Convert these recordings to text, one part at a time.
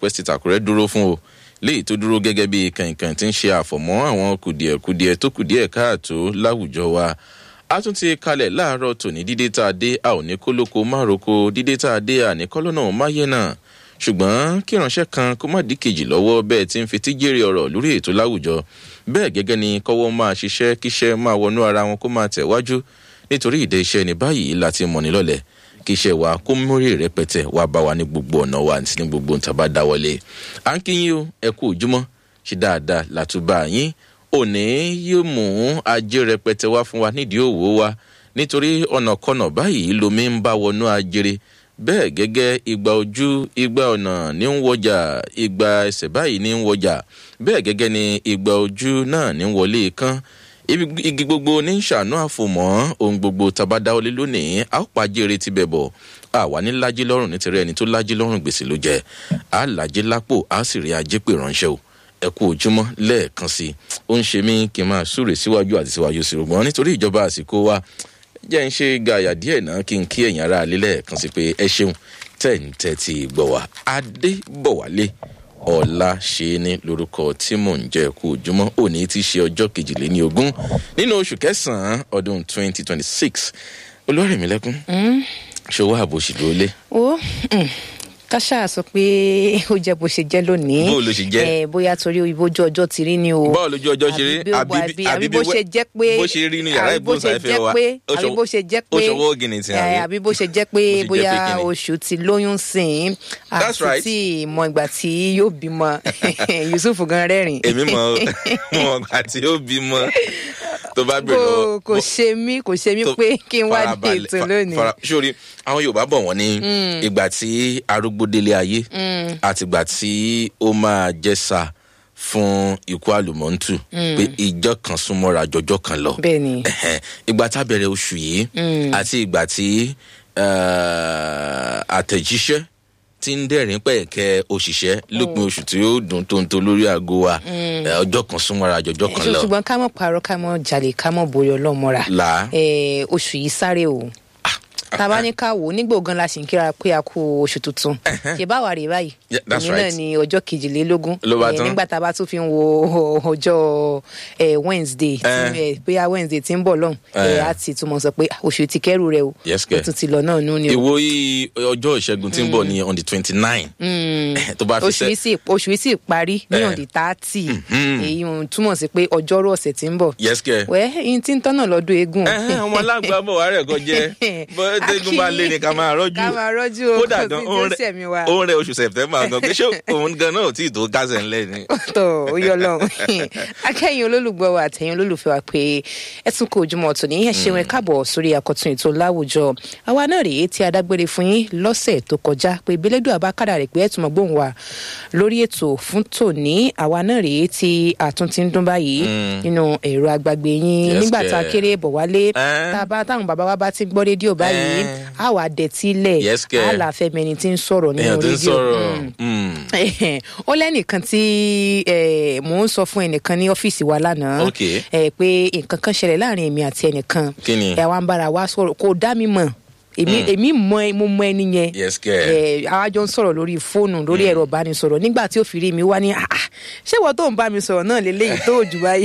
west state àkúrẹ́ dúró fún o léyìí tó dúró gẹ́gẹ́ bí kànkàn tí ń ṣe àfọ̀mọ́ àwọn kùdìẹ̀kudiẹ tó kùdìẹ̀ káàtó láwùjọ wa a tún ti kalẹ̀ láàárọ̀ tòní dídé tá a dé a ò ní kólóko mároko dídé tá a dé àní kọ́lọ́nà máyé náà ṣùgbọ́n kí ìránṣẹ́ kan kó má dí kejì lọ́wọ́ bẹ́ẹ̀ tí ń fetí jèrè ọ̀rọ̀ lórí ètò láwùjọ bẹ́ẹ̀ gẹ́gẹ́ ni kọ́wọ́ máa ṣiṣẹ́ kíṣẹ́ máa wọnú ara wọn kó máa tẹ̀wájú nítorí ìdẹ iṣẹ́ ní báyìí láti mọ̀ ní lọ́lẹ̀ kí iṣẹ́ wa kó mórí rẹpẹtẹ wá bá wa ní gbogbo ọ̀nà wa àti ní gbogbo nǹkan bá dáwọ́lé à ń kí yín o ẹ kú òjúmọ́ ṣe dáadáa látúbà yín òní yóò mú ajé rẹpẹtẹ wá fún wa nídìí òwò wa nítorí ọ̀nàkọnà báyìí lomi ń bá wọnú ajere bẹ́ẹ̀ gẹ́gẹ́ igba ojú igba ọ̀nà ní ń wọjà igba ẹsẹ̀ báyìí ní ń wọjà bẹ́ẹ̀ gẹ́gẹ́ ni igba ojú náà ní ń wọlé kán igi gbogbo ní ṣàánú àfòmọ́ ohun gbogbo tabadáwọlé lónìí a ó pàjẹ́rẹ́ ti bẹ̀ bọ̀ àwa ní lájí lọ́rùn nítorí ẹni tó lájí lọ́rùn gbèsè ló jẹ́ a lájí lápò a sì rí ajé pè ránṣẹ́ o ẹ kú ojúmọ́ lẹ́ẹ̀kan sí i ó ń ṣe mí kí n máa súre síwájú àti síwájú sí rògbọ́n nítorí ìjọba àsìkò wa jẹ́ ń ṣe gàyà díẹ̀ náà kí n kí ẹ̀yìn ara alẹ́ lẹ́ẹ̀kan sí pé ẹ ṣeun tẹ̀ǹtẹ̀ ti gbọ̀ wá adébọ̀wálé ọ̀la ṣe ní lórúkọ tí mò ń jẹ́ kú ojúmọ́ òní ti ṣe ọjọ́ kejìléní ogún nínú oṣù kẹsàn-án ọdún twenty twenty six olórẹ̀mílẹ́kún ṣòwò àbòṣì ló lé. ó káṣá sọ pé ó jẹ bó ṣe jẹ lónìí bó ló ṣe jẹ ẹ bóyá torí ìbójú ọjọ́ ti rí ni o bọ́ọ̀ lójú ọjọ́ ṣe rí àbí àbí bó ṣe jẹ́ pé bó ṣe rí ní yàrá ìgbóhùnsáfẹ́ wa àbí bó ṣe jẹ́ pé ó ṣọwọ́ ògìnì tí a rí àbí bó ṣe jẹ́ pé bóyá oṣù ti lóyún sìn That's right. àti tí mọ ìgbà tí yóò bímọ yusuf gan rẹ́rìn. èmi mọ mọ ìgbà tí ó bímọ tó bá bèrè kò lọ́wọ́ kò ṣe mí kò ṣe mí tó- pé kí n wá dé farabalẹ̀, ètò fa- lónìí. fara- sórí àwọn yorùbá bọ̀ wọ́n ní ìgbà tí arúgbó délé ayé àti ìgbà tí ó máa jẹ́sà fún ikú àlùmọ́ntù pé ìjọ kan súnmọ́ra jọjọ́ kan lọ bẹ́ẹ̀ ni Ẹ̀hẹ́n. ìgbà tá a bẹ̀rẹ̀ oṣù yìí àti ìgbà tí eh, àtẹ̀jíṣẹ́ tí ń dẹ̀rín pẹ̀kẹ́ òṣìṣẹ́ lópin oṣù tí ó dùn tóńtó lórí aago wa eh, ọjọ́ kan súnmọ́ra jọjọ́ kan lọ ṣùgbọ́n ká mọ̀ parọ́ ká mọ̀ jalè ká mọ̀ borí ọlọ́mọra là Eh, oṣù yìí sáré o tàbá ní ká wò ó nígbò gan la sì ń kíra pé a kú oṣù tuntun ṣe báwa rè báyìí Yeah, that's èmi náà right. ni ọjọ́ kejìlélógún Ló bá Eh, tán. nígbà tá a bá tún fi ń wo ọjọ́ eh, wednesday tí, Eh. eh, bóyá wednesday ti ń bọ̀ lọ́hùn Eh. eh, á ti túmọ̀ sọ pé ah, oṣù ti kẹ́rù rẹ o Yes, ó kẹ̀. tún ti lọ náà nú ni o ìwo yìí ọjọ́ ìṣẹ́gun tí ń bọ̀ ní on the twenty nine tó bá fi oṣù yìí sẹ́ sì oṣù yìí sì parí ní Eh. ọ̀dì tààtì èyí ń túmọ̀ sí pé ọjọ́rú ọ̀sẹ̀ tí ń bọ̀ yes kẹ́ wẹ́ ẹyin tí ń tọ́nà lọ́dún eégún ẹ̀hẹ́n, ọmọ alágbá bọ̀ wá rẹ̀ kọ́ jẹ́ bó tẹ́gùn bá lé ni ká máa rọ́jú ká máa rọ́jú o kódà kò gan sí òun tí ó ṣẹ̀mí wa. rẹ̀ òun rẹ̀ oṣù september gan pé ṣé òun gan náà ò tí ì tó kásẹ̀ ńlẹ̀ ni. tó ó yọ lọ́hùn akẹ́yìn olólùgbọ́ wa àtẹ̀yìn olólùfẹ́ wa pé ẹ tún kó ojúmọ́ ọ̀tún ní ẹ ṣeun ẹ káàbọ̀ sórí àkọ́tún ètò láwùjọ àwa náà rèé tí a dágbére fún yín lọ́sẹ̀ tó kọjá pé ìbílẹ̀dùn àbákàdà rẹ̀ pé ẹ tún mọ̀ gbóhùn wa lórí ètò fún tòní àwa náà rèé tí àtún ti ń dún báyìí nínú ẹ̀rọ agbàgbé yín Yes, nígbà tá a kẹ̀. kéré bọ̀ wálé Eh. tá a bá táwọn bàbá wa bá ti ń gbọ́ rédíò báyìí Eh. á wà dẹ̀tílẹ̀ Yes, kẹ̀. á là fẹ́ mẹni tí ń sọ̀rọ̀ nínú èèyàn ti ń rédíò sọ̀rọ̀ Mm mm, ó lẹ́nìkan tí eh, mò ń sọ fún ẹnìkan ní ọ́fíìsì wa lánàá Ok. eh, pé nǹkan kan ṣẹlẹ̀ láàrin èmi àti ẹnìkan Kí ni? ẹ̀ wá ń bára wa sọ̀rọ̀ kò dá mi mọ̀ èmi èmi mọ ẹ- mo mọ ẹni yẹn yes kẹ́ ẹ àwa jọ ń sọ̀rọ̀ lórí fóònù lórí ẹ̀rọ ìbánisọ̀rọ̀ nígbà tí ó fi rí mi wá ní "Ah, ah, ṣé ìwọ tó ń bá mi sọ̀rọ̀ náà lélẹ́yìí tó jù báyìí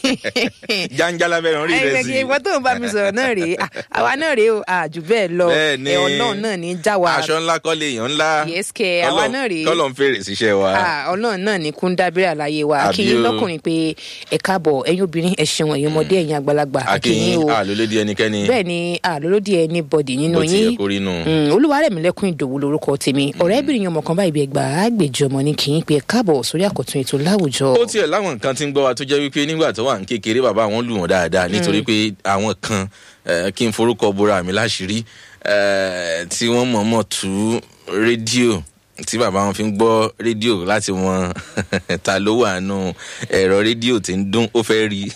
jáńjálá bẹ́ẹ̀ rí rẹ̀ sí ẹgbẹ́ ìwọ tó ń bá mi sọ̀rọ̀ náà rèé Ah, àwa náà rèé o àjù bẹ́ẹ̀ lọ Bẹ́ẹ̀ ni. ẹ̀ ọlọ́run náà ní já wa aṣọ ńlá kọ́ lè yàn ńlá Yes, kẹ̀, àwa Kọ́lọ̀- náà rèé. kọ́lọ̀ ń fèrè síṣẹ́ wa Ah, ọlọ́run náà ní kún dábìrì àlàyé wa Àbí akínyín o. lọ́kùnrin pé ẹ káàbọ̀ ẹ̀yin obìnrin ẹ ṣeun ẹ̀yin ọmọdé ẹ̀yin àgbàlagbà akínyìn o àlólódì ẹnikẹ́ni bẹ́ẹ̀ ni àlólódì ẹni bọ̀dì nínú bó ti yẹ yín kó rí nù. Mm, olúwarẹ̀mílẹ́kùn ìdòwú lorúkọ tèmi ọ̀rẹ́bìnrin yẹn ọmọkan báyìí bí ẹgbàá àgbèjì ọmọ ní kì í pe ẹ káàbọ̀ sórí àkọ́tún ètò láwùjọ. ó tiẹ̀ láwọn nǹkan tí ń gbọ́ wa tó jẹ́ wípé nígbà tó wà ní kékeré bàbá wọn lù wọ́n dáadáa nítorí pé àwọn kan eh, kí n forúkọ bora mi láṣìírí eh, tí wọ́n mọ̀ọ́mọ̀ tú rédíò tí bàbá wọn fi ń gbọ́ rédíò láti wọn ta ló wà nù ẹ̀rọ rédíò tí ń dún ó fẹ́ rí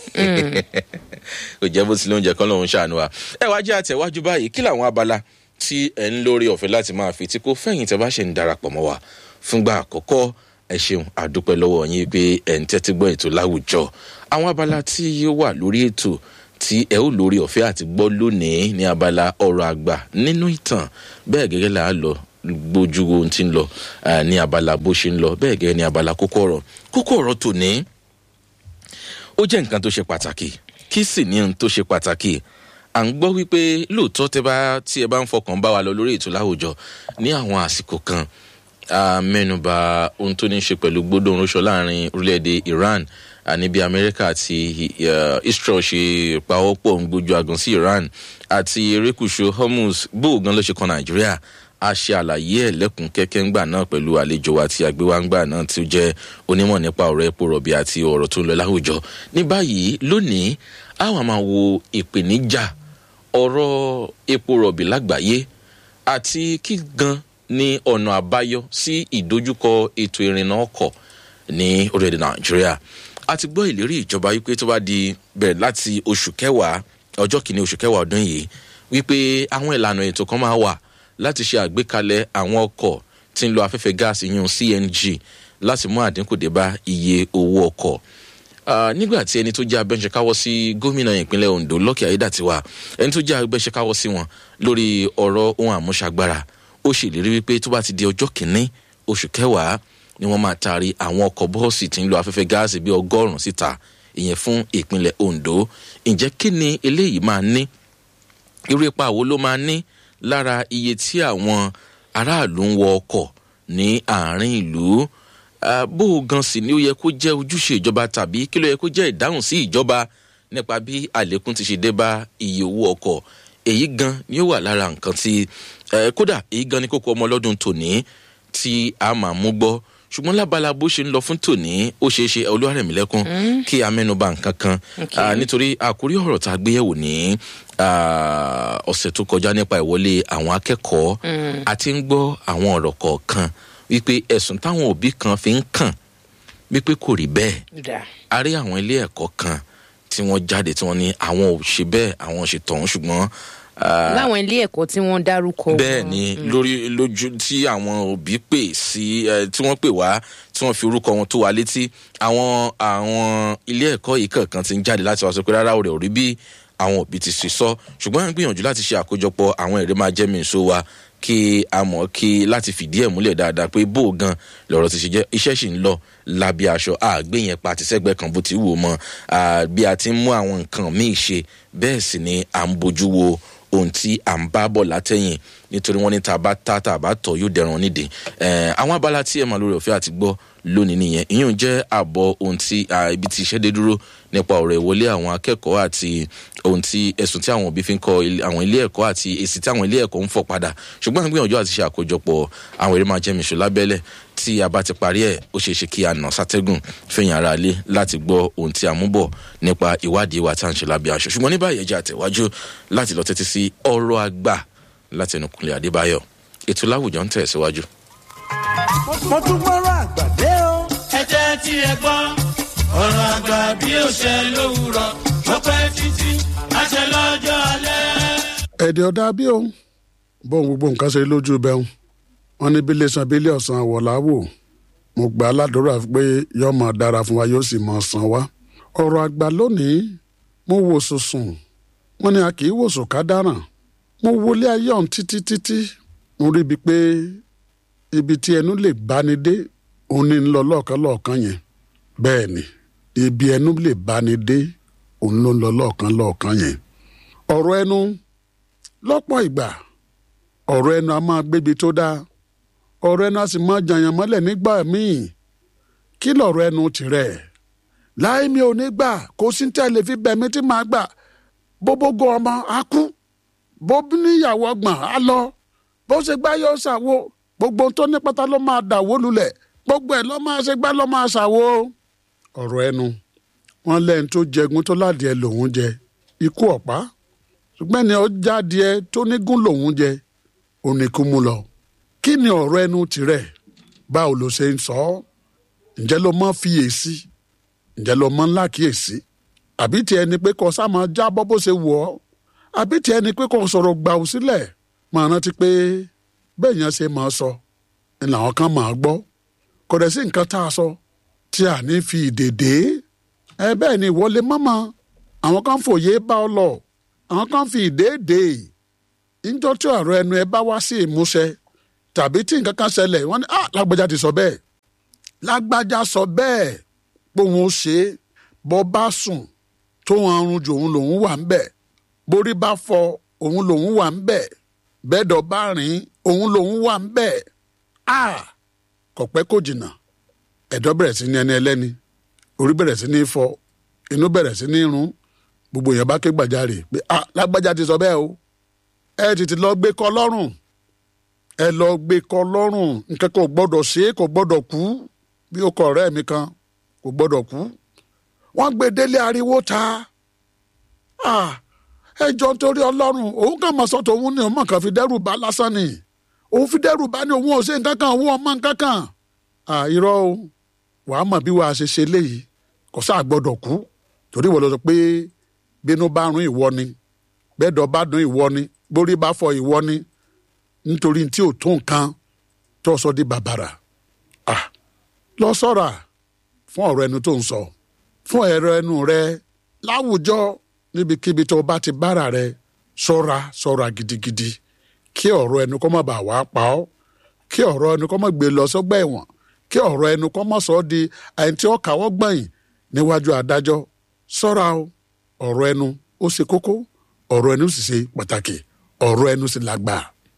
kò jẹ́ bó ti lóúnjẹ kan lòun ṣàánú wa ẹ wá jẹ́ àtẹ̀wájú báyìí kí làwọn abala tí ẹ̀ ń lórí ọ̀fẹ́ láti máa fi tí kò fẹ̀yìn tẹ́ bá ṣe ń darapọ̀ mọ́ wa fúngbà àkọ́kọ́ ẹ ṣeun àdúpẹ́ lọ́wọ́ yín pé ẹ̀ ń tẹ́tí gbọ́ ètò láwùjọ àwọn abala tí yóò wà lórí ètò tí ẹ ó lórí ọ̀fẹ́ àti gbọ́ lónìí ní abala ọ̀rọ̀ àgbà nínú ìtàn bẹ́ẹ̀ gẹ́gẹ́ là á lọ gbójú ohun tí ń lọ ní abala bó ṣe ń lọ bẹ́ẹ̀ gẹ́gẹ́ ní abala kókó ọ̀rọ̀ kókó ọ̀rọ̀ tòní ó jẹ́ nǹkan tó ṣe pàtàkì kí sì ní ohun tó ṣe pàtàkì à ń gbọ́ wípé lóòótọ́ tẹ́ bá tí ẹ bá ń fọkàn bá wa lọ lórí ètò láwùjọ ní àwọn àsìkò kan mẹ́nuba ohun tó ní ṣe pẹ̀lú gbódò orúṣọ láàrin orílẹ̀-èdè iran ní bí amẹ́ríkà àti israel ṣe pawọ́pọ̀ ń gbójú agan sí iran àti erékùṣù hormuz bóògan ló ṣe kan nàìjíríà a ṣe àlàyé ẹ̀ lẹ́kùn kẹ́kẹ́ ńgbà náà pẹ̀lú àlejò àti àgbéwáńgbà náà tí ó jẹ́ onímọ̀ nípa ọ̀rọ̀ epo rọ̀bì àti ọ̀rọ̀ tó ń lọ láwùjọ ní báyìí lónìí àwọn máa wo ìpèníjà ọ̀rọ̀ epo rọ̀bì lágbàáyé àti kí gan ní ọ̀nà àbáyọ sí ìdojúkọ ètò ìrìnnà ọkọ̀ ní orílẹ̀-èdè nàìjíríà a ti gbọ́ ìlérí ìjọba wípé tó bá di bẹ̀rẹ̀ láti oṣù kẹwàá ọjọ́ kìíní oṣù kẹwàá ọdún yìí wípé àwọn ìlànà ètò kan máa wà láti ṣe àgbékalẹ̀ àwọn ọkọ̀ tí ń lo afẹ́fẹ́ gáàsì yún cng láti mú àdínkù dé bá iye owó ọkọ̀ nígbà tí ẹni tó jẹ́ abẹ́ńṣekáwọ́ sí gómìnà ìpínlẹ̀ ondo lọ́kì ayédàtiwa ẹni tó jẹ́ abẹ́ńṣekáwọ́ sí wọn lórí ọ̀rọ̀ ohun àmúṣagbára ó ṣèlérí wípé tó bá ti di ọjọ́ kìíní oṣù kẹwàá ni wọ́n máa taari àwọn ọkọ̀ bọ́ọ̀sì tí ń lo afẹ́fẹ́ gáàsì bíi ọgọ́rùn-ún síta ìyẹn fún ìpínlẹ̀ ondo ǹjẹ́ kí ni eléyìí máa ní irú ipa wo ló máa ní lára iye tí àwọn aráàlú ń wọ ọkọ̀ ní àárín ìlú bó o gan sì ni ó yẹ kó jẹ́ ojúṣe ìjọba tàbí kí ló yẹ kó jẹ́ ìdáhùn sí ìjọba nípa bí àlékún ti ṣe dé bá iye owó ọkọ̀ èyí gan ni ó wà lára nǹkan tí kódà èyí gan ni kókó ọmọ ọlọ́dún tòní tí a máa mú gbọ́ ṣùgbọ́n lábala bó ṣe ń lọ fún tòní ó ṣeé ṣe olúwarẹ̀mílẹ́kùn kí a mẹ́nuba nǹkan kan nítorí àkórí ọ̀rọ̀ tá a gbé yẹ̀wò ní ọ̀sẹ̀ tó kọjá nípa ìwọlé àwọn akẹ́kọ̀ọ́ àti ń gbọ́ àwọn ọ̀rọ̀ kọ̀ọ̀kan wípé ẹ̀sùn táwọn òbí kan fi ń kàn wípé kò rí bẹ́ẹ̀ a rí àwọn ilé ẹ̀kọ́ kan tí wọ́n jáde tí wọ́n ní àwọn ò ṣe bẹ́ẹ̀ àwọn ò ṣe tọ̀hún ṣùgbọ́n láwọn ilé ẹ̀kọ́ tí wọ́n dárúkọ. bẹ́ẹ̀ ni lórí lójú tí àwọn òbí pè sí tí wọ́n pè wá tí wọ́n fi orúkọ wọn tó wa létí àwọn àwọn ilé ẹ̀kọ́ yìí kankan ti ń jáde láti wá sọ pé rárá òrè ò rí bí àwọn òbí ti ṣe sọ ṣùgbọ́n à ń gbìyànjú láti ṣe àkójọpọ̀ àwọn èrè máa jẹ́ mìíràn so wa kí a mọ̀ kí láti fìdí ẹ̀ múlẹ̀ dáadáa pé bó gan lọ̀rọ̀ ti ṣe jẹ́ iṣẹ́ sì ń lọ lábí aṣọ àgbé yẹn pa àti sẹ́gbẹ́ kan bó ti wù ú mọ́ bí a ti ń mú àwọn nǹkan míì ṣe bẹ́ẹ̀ sì ni à ń bójú wo ohun tí à ń bá bọ̀ látẹ̀yìn nítorí wọ́n ní tá a bá tá tá a bá tọ̀ yóò dẹran nídìí àwọn abala tí ẹ̀ máa lórí ọ̀fẹ́ àti gbọ́ lónìí nìyẹn ìyẹn jẹ́ àbọ̀ ohun tí ibi tí iṣẹ́ dé dúró nípa ọ̀rọ̀ ìwọlé àwọn akẹ́kọ̀ọ́ àti ohun tí ẹ̀sùn tí àwọn òbí fi ń kọ àwọn ilé ẹ̀kọ́ àti èsì tí àwọn ilé ẹ̀kọ́ ń fọ̀ padà ṣùgbọ́n àgbìyànjú àti ṣe àkójọpọ̀ àwọn eré máa jẹ́ mìṣó lábẹ́lẹ̀ tí a bá ti parí ẹ̀ ó ṣeé ṣe kí a nà sátẹ́gùn fẹ̀yìn ara lé láti gbọ́ ohun tí a mú bọ̀ nípa ìwádìí wa tá à ń ṣe lábẹ́ aṣọ ṣùgbọ́n ní báyìí ẹja àtẹ̀wájú láti lọ tẹ́tí sí ọ̀rọ̀ àgbà láti ẹnu kúnlẹ̀ adébáyọ̀ ètò láwùjọ ń tẹ̀síwájú. mo tún gbọ́rọ̀ àgbàdé o. ẹ jẹ́ tí ẹ gbọ́ ọ̀rọ̀ àgbà bí ó ṣe lówùrọ̀ ó pẹ́ títí àṣẹ lọ́jọ́ alẹ́. ẹ̀dẹ̀ ọ̀dà bí òun bóun gbogbo nǹkan ṣe lójú bẹ́hùn wọn ní bí lẹ́sàn bí ilé ọ̀sán àwọ̀lá wò mo gbà á ládùúrà pé yóò máa dára fún wa yóò sì máa san wá. ọ̀rọ̀ àgbà lónìí mo wò sùsùn wọn ni a kì í wòsùn ká dáràn mo wọlé ayé ọ̀hún títí títí mo rí ibi pé ibi tí ẹnu lè báni dé òun ní ń lọ lọ́ọ̀kan lọ́ọ̀kan yẹn bẹ́ẹ̀ ni ibi ẹnu lè báni dé òun ló ń lọ lọ́ọ̀kan lọ́ọ̀kan yẹn ọ̀rọ̀ ẹnu lọ́pọ̀ ìgbà ọ̀rọ̀ ẹnu a máa gbébi tó dáa ọ̀rọ̀ ẹnu a sì máa jàyàn mọ́lẹ̀ nígbà míì kí lọ̀rọ̀ ẹnu tirẹ̀ láì mi ò ní gbà kó sí tẹ́lẹ̀ fi bẹ̀mí tí màá gbà bóbógo ọmọ á kú bó níyàwó ọgbọ̀n á lọ bó ṣe gbá yóò ṣàwo gbogbo tó ní pátá ló máa dàwó lulẹ̀ gbogbo ẹ̀ ló máa ṣe gbá ló máa ṣàwo. ọ̀rọ̀ ẹnu wọn lẹ́yìn tó jẹgun tó ládìẹ lòún jẹ ikú ọ̀pá ṣùgbọ́n ẹni ọjà adìẹ tó nígún lòún jẹ oníkú mú lọ. kí ni ọ̀rọ̀ ẹnu tirẹ̀ báwo ló ṣe ń sọ ọ́ ǹjẹ́ ló mọ́ fiyèsí ǹjẹ́ ló mọ́ ńlá kíyèsí àbí tiẹ̀ ni pé kò sá máa jábọ́ bó ṣe wù ọ́ àbí tiẹ̀ ni pé kò sọ̀rọ̀ gbà ó sílẹ̀ máa rántí pé bẹ́ẹ̀ yẹn ṣe máa sọ ni làwọn kan máa gbọ́ kò dẹ̀ sí nǹkan tá a sọ tí a ní fi ìdèdè ẹ bẹ́ẹ̀ ni ìwọlé mọ́mọ́ àwọn kan fòye bá ọ lọ àwọn kan fi ìdèdè níjọ́ tí ọ̀rọ̀ ẹnu ẹ bá wá sí ìmúṣẹ tàbí tí nǹkan kan ṣẹlẹ̀ wọ́n ní ah lágbájá ti sọ bẹ́ẹ̀ lágbájá sọ bẹ́ẹ̀ pé òun ó ṣe é bọ́ bá sùn tó wọn arun jù òun lòun wà ń bẹ̀ borí bá fọ òun lòun wà ń bẹ̀ bẹ́ẹ̀dọ̀ bá rìn òun lòun wà ń bẹ̀ ah kò pẹ́ kò jìnnà ẹ̀dọ̀ bẹ̀rẹ̀ sí ní ẹni ẹlẹ́ni orí bẹ̀rẹ̀ sí ní fọ inú bẹ̀rẹ̀ sí ní rún gbogbo èèyàn bá ké gbàjarè pé ah lágbájá ti sọ bẹ́ẹ̀ o ẹ tètè lọ gbé kọ lọ́rùn ẹ lọ gbé kọ lọ́rùn nǹkan kò gbọ́dọ̀ ṣe é kò gbọ́dọ̀ kú bí ó kọ ọ̀rẹ́ mi kan kò gbọ́dọ̀ kú wọ́n gbé délé ariwo ta ah ẹ jọ nítorí ọlọ́run òun kàn mọ̀ sọ́tò òun ni òun mọ̀ kàn fi dẹ́rù bá lásán ni òun fi dẹ́rù bá ní òun ò ṣe nǹkan kan òun ọmọ nǹkan kan ah irọ́ o wàá mọ̀ bí wàá ṣe ṣe léyìí kò sáà gbọ́dọ̀ kú torí ìwọ lọ sọ pé bínú bá rún ìwọ ni bẹ́ẹ̀dọ̀ bá dún ìwọ ni borí bá fọ ìwọ ni nítorí tí ò tó nǹkan tó sọ di bàbàrà ah lọ sọ́ra fún ọ̀rọ̀ ẹnu tó ń sọ fún ẹ̀rọ ẹnu rẹ láwùjọ níbikíbi tó bá ti bára rẹ ṣọ́ra ṣọ́ra gidigidi kí ọ̀rọ̀ ẹnu kó má bàa wá pa ọ́ kí ọ̀rọ̀ ẹnu kó má gbé lọ sọ́gbà ẹ̀wọ̀n kí ọ̀rọ̀ ẹnu kó má sọ ọ́ di àyìn tí ó kàwọ́ gbọ̀nyìn níwájú adájọ́ ṣọ́ra o ọ̀rọ̀ ẹnu ó ṣe kókó ọ̀rọ̀ ẹnu sì ṣe pàtàkì ọ̀rọ̀ ẹnu sì lágbà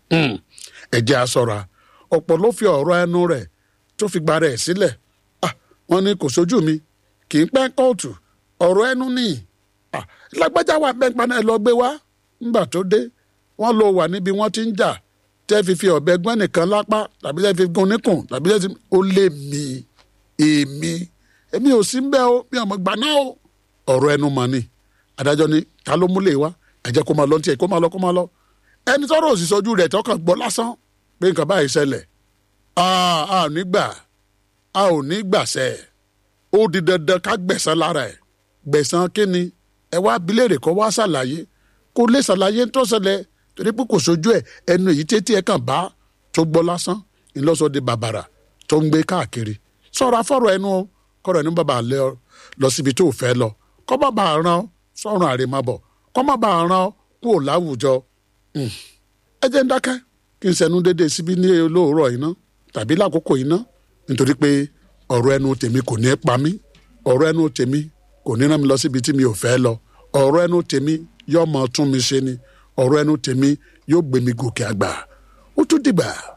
ẹ jẹ́ a ṣọ́ra ọ̀pọ̀ ló fi ọ̀rọ̀ ẹnu rẹ̀ tó fi gba rẹ̀ sílẹ̀ ah wọ́n ní kò sójú mi kì í pẹ́ kóòtù ọ̀rọ̀ ẹnu ni ah lágbájá wà bẹ́ẹ̀ paná ẹ lọ gbé wá ńgbà tó dé wọ́n lọ wà níbi wọ́n ti ń jà tẹ́ fi fi ọ̀bẹ gbọ́n nìkan lápá tàbí tẹ́ fi gun níkùn tàbí tẹ́ fi ó lé mi èmi èmi ò sí ń bẹ́ o mi ò mọ̀ gbà náà o ọ̀rọ̀ ẹnu mọ̀ ni adájọ́ ni ta ló múlẹ̀ wá ẹ jẹ́ kó máa lọ ní tiẹ̀ kó máa lọ kó máa lọ ẹni tọ́rọ̀ òsì sojú rẹ̀ tọkàn gbọ́ lásán pé nǹkan báyìí ṣẹlẹ̀ a ò ní gbà a ò ní gbàṣẹ ó di dandan ká gbẹ̀san lára ẹ̀ gbẹ̀san kíni ẹ wá abilérè kọ́ wá ṣàlàyé kó lè ṣàlàyé tó ṣẹlẹ̀ torí pé kò sojú ẹ̀ ẹnu èyí tètè ẹ̀ kàn bá tó gbọ́ lásán ńlọ́sọ di bàbàrà tó ń gbé káàkiri sọ̀rọ̀ afọ́rọ̀ ẹnu o kọ́rọ̀ ẹnu bàbá lẹ ọ lọ síbi tó fẹ́ lọ kọ́ má bàa ràn ọ́ sọ̀rọ̀ àrèmábọ̀ kọ́ má bàa ràn ọ́ kúrò láwùjọ ẹ jẹ́ ń dákẹ́ kí n sẹ́nu déédéé síbí ní olóòrọ̀ iná tàbí lákòókò iná nítorí pé ọ̀rọ̀ ẹnu tèmi kò ní pa mí ọ̀rọ̀ ẹnu tèmi kò ní rán mi lọ síbi tí mi ò fẹ́ lọ ọ̀rọ̀ ẹnu tèmi yóò mọ tún mi ṣe ni ọ̀rọ̀ ẹnu tèmi yóò gbé mi gòkè àgbà ó tún dìgbà.